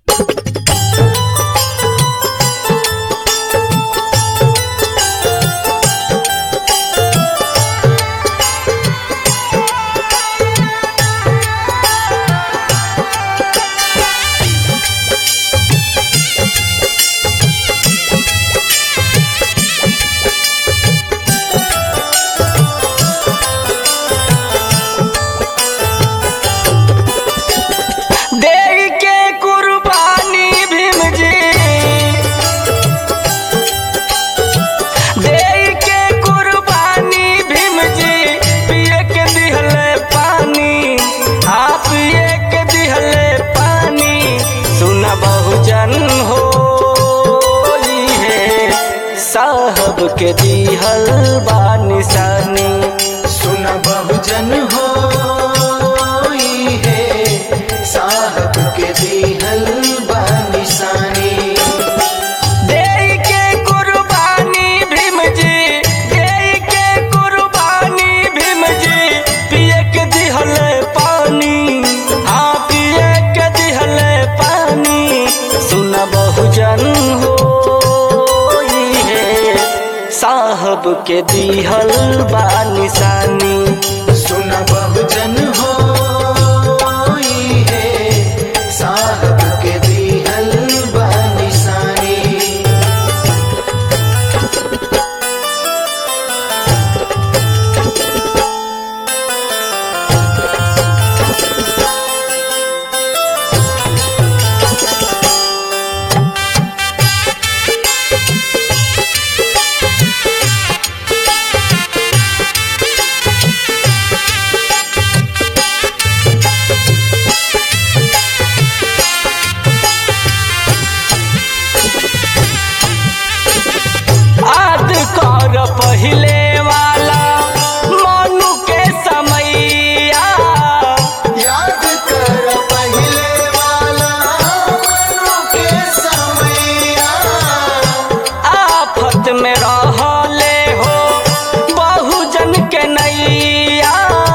देई के कुर्बानी भीम जी देई के कुर्बानी भीम जी पिए के दिहले पानी आप पिए के दिहले पानी सुना बहुजन हो है साहब के दिहल बा निशानी सुन बहुजन हो है साहब के दिहल बा निशानी देई के कुर्बानी भीम जी देई के कुर्बानी भीम जी पिए के दिहले पानी हाँ पिए के दिहले पानी सुन बहुजन हो है साहब के दिहल बा निशानी सुन बहुजन हो है साहब के दिहल बा निशानी आद कर पहिले वाला मनु के समैया याद कर पहले वाला मनु के समैया आफत में रहले हो बहुजन के नैया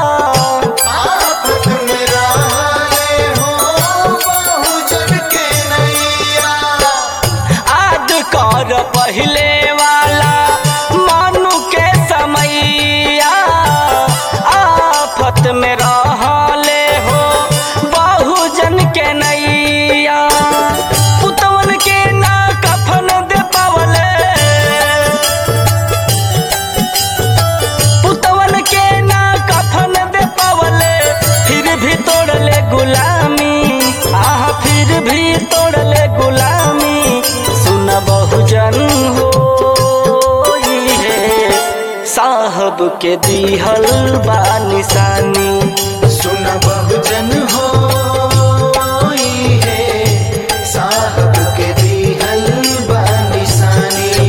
आफत में रहले हो बहुजन के नैया आद कर पहिले वाला मनु के समैया आफत में रहले हो बहुजन के नैया पुतवन के ना कफन दे पावले पुतवन के ना कफन दे पावले फिर भी तोड़ले गुलामी आह फिर भी तोड़ले गुलामी सुन बहुजन हो है साहब के दिहल बा निशानी सुन बहुजन हो है साहब के दिहल बा निशानी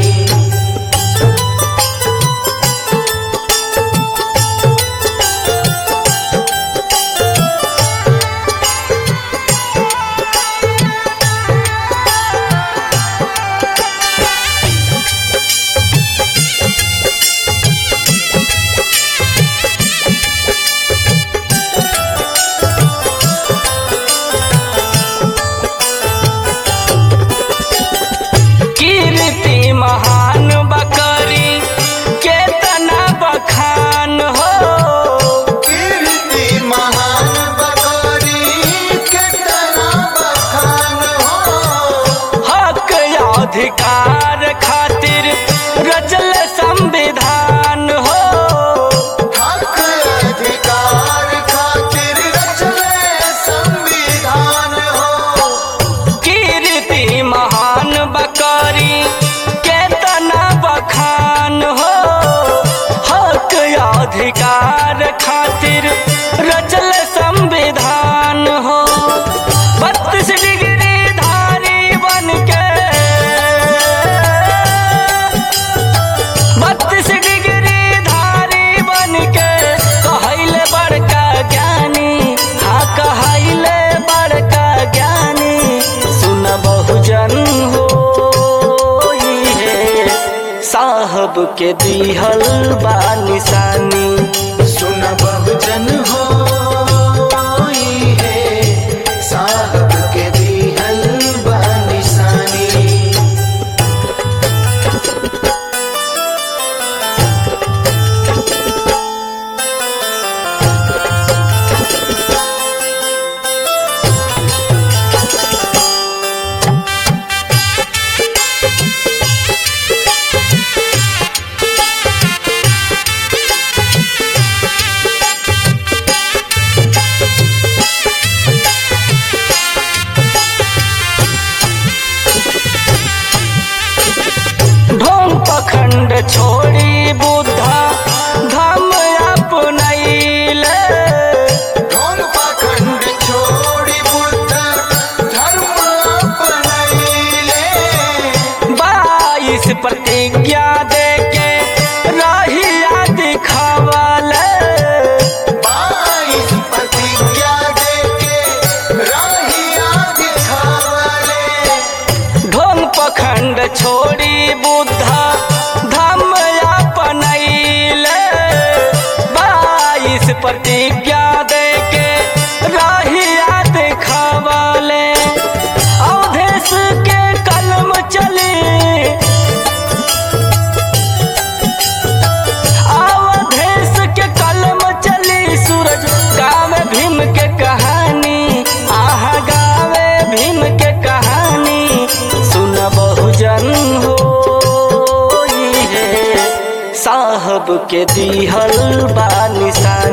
कीर्ति महान बकरी केतना बखान हो कीर्ति महान बकरी कितना बखान हो हक अधिकार खातिर रचल संविधान हो हक अधिकार खातिर रचले संविधान हो कीर्ति महान बकरी केतना बखान हो हक अधिकार खातिर रचल संविधान हो बत्तीस डिग्री धारी बन के बत्तीस डिग्री धारी बन के कहैले बड़का ज्ञानी हाँ कहैले बड़का ज्ञानी सुन बहुजन हो है साहब के दिहल बा निशानी सुन बहुजन हो है साहब के दिहल के दिहल बा निशान